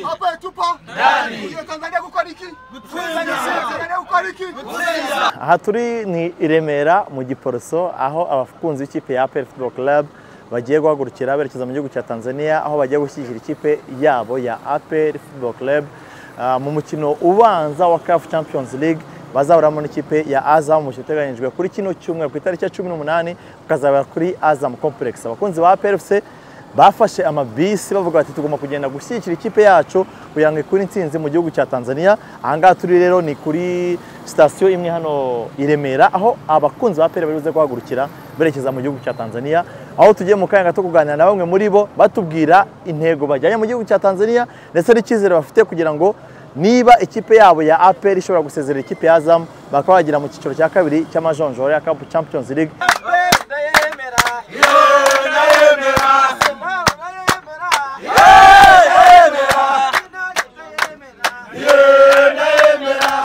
Hapa tupo ndani ya Tanzania gukora iki? Tanzania gukora iki? aha turi ni i remera mu giporoso aho abakunzi b'ikipe ya APR Football Club bagiye guhagurukira berekeza mu gihugu cya tanzania aho bagiye gushyigikira ikipe yabo ya APR Football Club Ah, mu mukino ubanza wa CAF Champions League bazahuramo n'ikipe ya Azam mu mukino uteganyijwe kuri kino cyumweru ku itariki ya cumi n'umunani ukazabera kuri Azam Complex abakunzi ba APR FC bafashe amabisi bavuga bati tugomba kugenda gushyigikira ikipe yacu kugira ngo ikure intsinzi mu gihugu cya tanzania aha ngaha turi rero ni kuri sitasiyo imwe hano i remera aho abakunzi ba pere bari buze guhagurukira berekeza mu gihugu cya tanzania aho tugiye mu kanya gato kuganira na bamwe muri bo batubwira intego bajyanye mu gihugu cya tanzania ndetse n'icyizere bafite kugira ngo niba ikipe yabo ya apr ishobora gusezerera ikipe ya azam bakaba bagera mu cyiciro cya kabiri cy'amajonjora ya Cup champions league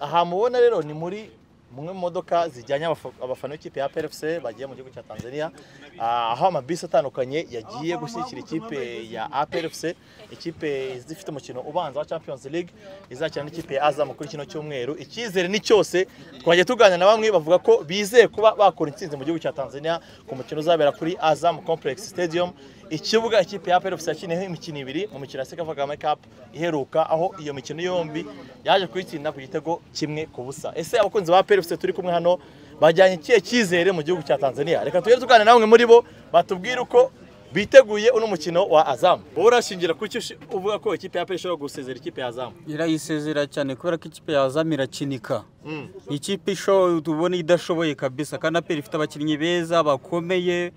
aha mubona rero ni muri mumwe mu modoka zijyanye abafa- abafana b'ikipe ya PFC bagiye mu gihugu cya Tanzania ah, aho amabisi atandukanye yagiye gushyigikira ikipe ya APFC ikipe zifite umukino ubanza wa Champions League izakina n'ikipe ya Azam kuri kino cyumweru icyizere ni cyose twagiye tuganira na bamwe bavuga ko bizeye kuba bakora intsinzi mu gihugu cya Tanzania ku mukino uzabera kuri Azam Complex Stadium ikibuga ikipe ya APR yakiniyeho imikino ibiri mu mikino ya Sekafa Kagame Cup iheruka aho iyo mikino yombi yaje kuyitsinda ku gitego kimwe ku busa ese abakunzi ba APR turi kumwe hano bajyanye ikihe cyizere mu gihugu cya Tanzania reka tujye tuganira na bamwe muri bo batubwire uko biteguye uno mukino wa Azam wowe urashingira kuki ushi- uvuga ko ikipe ya APR ishobora gusezera ikipe ya Azam irayisezera cyane kubera ko ikipe ya Azam irakinika Mm. ikipe ishoboye tubona idashoboye kabisa kandi aperi ifite abakinnyi beza bakomeye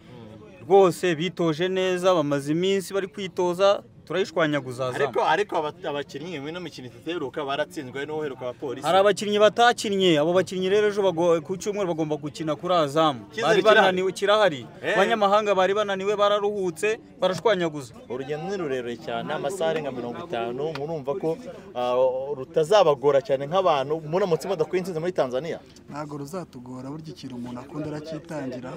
rwose bitoje neza bamaze iminsi bari kwitoza turayishwanyaguza Azam ariko ariko aba- abakinnyi mu ino mikino itatu iheruka baratsinzwe n'uwo uheruka abapolisi hari abakinnyi batakinnye abo bakinnyi rero ejo bago- ku cyumweru bagomba gukina kuri azamu Icyizere bari kirahari? bananiwe kirahari Eh. abanyamahanga bari bananiwe bararuhutse barashwanyaguza urugendo ni rurerure cyane amasaha arenga mirongo itanu murumva ko ah, rutazabagora cyane nk'abantu muramutse mudakuye intsinzi muri tanzania Ntabwo ruzatugora burya ikintu umuntu akunda aracyitangira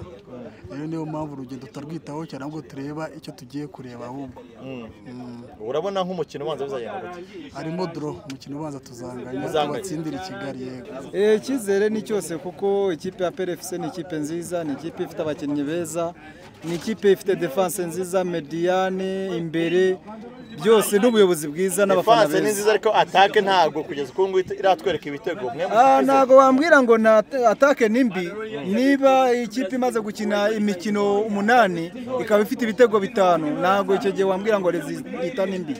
rero niyo mpamvu urugendo tutarwitaho cyane ahubwo tureba icyo tugiye kureba ahubwo Mm. urabona nk'umukino ubanza bizagenda gute harimo doro umukino ubanza tuzanganya Tuzanganya. tubatsindira i kigali yego Eh, icyizere ni cyose kuko ikipe ya PRFC ni ikipe nziza ni ikipe ifite abakinnyi beza ni ikipe ifite defense nziza mediane imbere byose n'ubuyobozi bwiza n'abafana defanse ni nziza beza ariko atake ntabwo kugeza uko ngubu iratwereka ibitego mwe Ah, muzi- ntabwo wambwira ngo na atake ni mbi niba ikipe imaze gukina imikino umunani ikaba ifite ibitego bitanu ntabwo icyo gihe wambwira ngo rezita ni mbi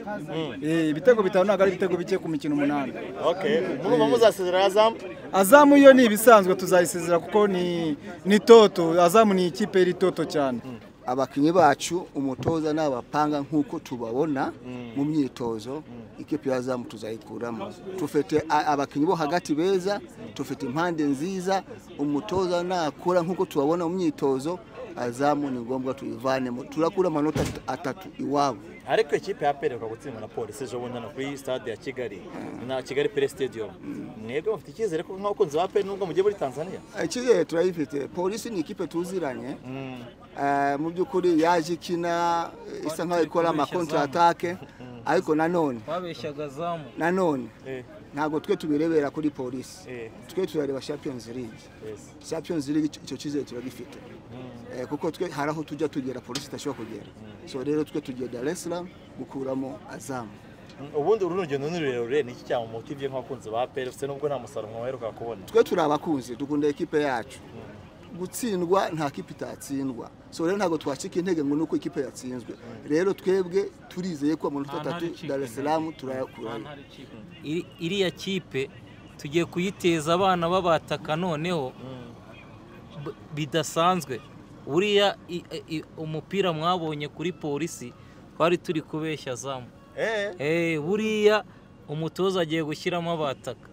Eh, ibitego bitanu ntabwo ari ibitego bike ku mikino umunani okay murumva muzasezerera azamu azamu yo ni ibisanzwe tuzayisezera kuko ni ni toto azamu ni ikipe y'iri toto cyane abakinnyi bacu umutoza n'abapanga nk'uko tubabona mu myitozo ikipe y'azamu tuzayikuramo tufite a- abakinnyi bo hagati beza tufite impande nziza umutoza nakura nk'uko tubabona mu myitozo azamu ni ngombwa tuyivanemo turakura amanota at- atatu iwabo ariko ikipe ya pere gutsinda na polisi ejo bundi hano kuri stade ya kigali na kigali pere stadium mwebwe mufite icyizere ko nk'abakunzi ba pere nubwo mugiye muri tanzania icyizere turayifite polisi ni ikipe tuziranye Eh, mu by'ukuri yaje ikina eh, isa nkaho ikora amakontra atake ariko nanone babeshyaga azamu nanone Eh, ntabwo twe tubirebera kuri polisi Eh. twe turareba champions league yes. champions league icyo- icyo cyizere turagifite Eh, kuko twe hari aho tujya tugera polisi idashobora kugera so rero twe tugiye dar es salaam gukuramo azamu ubundi uru rugendo ni rurerure ni iki cyamumotivye nk'abakunzi ba PFC nubwo nta musaruro mwaheruka kubona twe turi abakunzi dukunda ekipe yacu gutsindwa nta kipe itatsindwa so rero ntabwo twacika intege ngo nuko ikipe yatsinzwe rero twebwe turizeye ko amanota atatu dar es salaam turayakurayo iri- iriya kipe tugiye kuyiteza abana babataka noneho b- bidasanzwe uriya i- i- umupira mwabonye kuri polisi twari turi kubeshya zamu eh Eh, buriya umutoza agiye gushyiramo abataka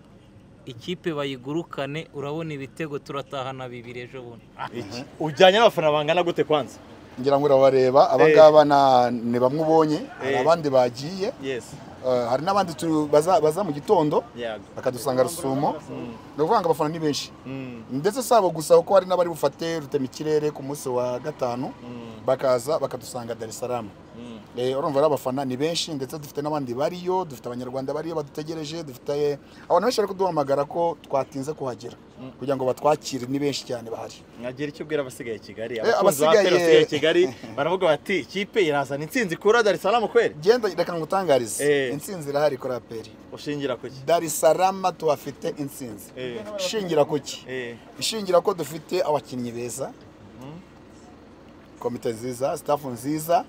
ikipe bayigurukane urabona ibitego turatahana bibiri ejo bundi iki ujyanye n'abafana bangana gute kwanza ngira ngo urabareba abangaba na- ni bamwe ubonye hari Eh. abandi bagiye yes Eh, hari n'abandi tu- baza baza mu gitondo Yego. bakadusanga rusumo ni ukuvuga ngo abafana ni benshi ndetse si abo gusa kuko hari n'abari bufate rutema ikirere ku munsi wa gatanu bakaza bakadusanga Dar es Salaam Eh, urumva rero abafana ni benshi ndetse dufite n'abandi bariyo dufite abanyarwanda bariyo badutegereje dufite abantu benshi bari kuduhamagara ko twatinze kuhagera kugira ngo batwakire ni benshi cyane bahari nkagira icyo ubwira abasigaye i Kigali abasigaye- Aperi basigaye i Kigali baravuga bati ikipe irazana intsinzi kura Dar es Salaam kweri genda reka ngutangarize Eh. intsinzi irahari kuri aperi ushingira ku ki Dar es Salaam tuhafite intsinzi Eh. ishingira ku ki Eh. ishingira ko dufite abakinnyi beza komite nziza sitafu nziza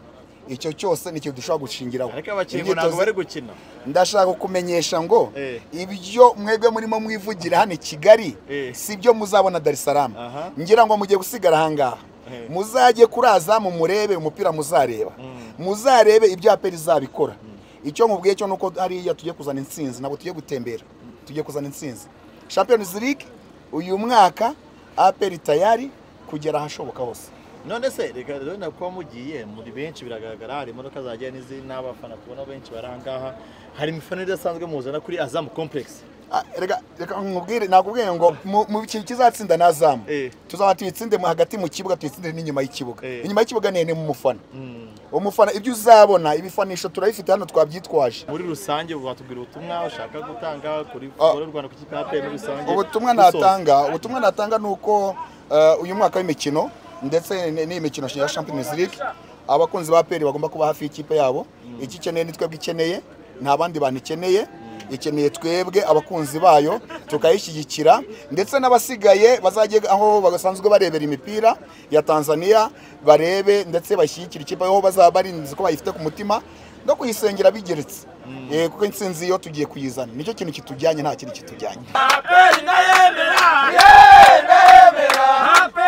icyo cyose nicyo dushobora gushingiraho ariko abakinnyi ngo Imyitozo- ntabwo bari gukina ndashaka kumenyesha ngo Eh. ibyo mwebwe murimo mwivugira hano i kigali Eh. si byo muzabona dar es salaam Aha. ngira ngo mugiye gusigara ahangaha Eh. muzajye kuraza mu murebe umupira muzareba muzarebe ibyo aperi izabikora icyo mubwiye cyo nuko hariya tujye kuzana intsinzi ntabwo tujye gutembera tujye kuzana intsinzi champions league uyu mwaka aperi tayari kugera ahashoboka hose none se reka rero na kuba mugiye muri benshi biragaragara hari imodoka zagiye n'izindi n'abafana tubona benshi bari ahangaha hari imifano idasanzwe muzana kuri azamu complex Ah, reka reka nkubwire nakubwiye ngo mu- mu kintu kizatsinda ni azamu Eh. tuzaba tuyitsinde mu- hagati mu kibuga tuyitsinde n'inyuma y'ikibuga Eh. inyuma y'ikibuga ni ni mu mufana umufana ibyo uzabona ibifanisho turabifite hano twabyitwaje muri rusange watubwira ubutumwa ushaka gutanga kuri Ah. futuboro y'u rwanda ku kipe ya aperi muri rusange ubutumwa Gusoza. natanga ubutumwa natanga ni uko eh, uyu mwaka w'imikino ndetse n- n'iyi mikino ya champions league abakunzi ba peri bagomba kuba hafi y'ikipe yabo icyo ikeneye ni twebwe ikeneye nta bandi bantu ikeneye ikeneye twebwe abakunzi bayo tukayishyigikira ndetse n'abasigaye bazajye aho basanzwe barebera imipira ya tanzania barebe ndetse bashyigikire ikipe aho bazaba barinze ko bayifite ku mutima no kuyisengera bigeretse Eh, kuko intsinzi yo tugiye kuyizana nicyo kintu kitujyanye nta kindi kitujyanye Aperi ndayemera, ndayemera,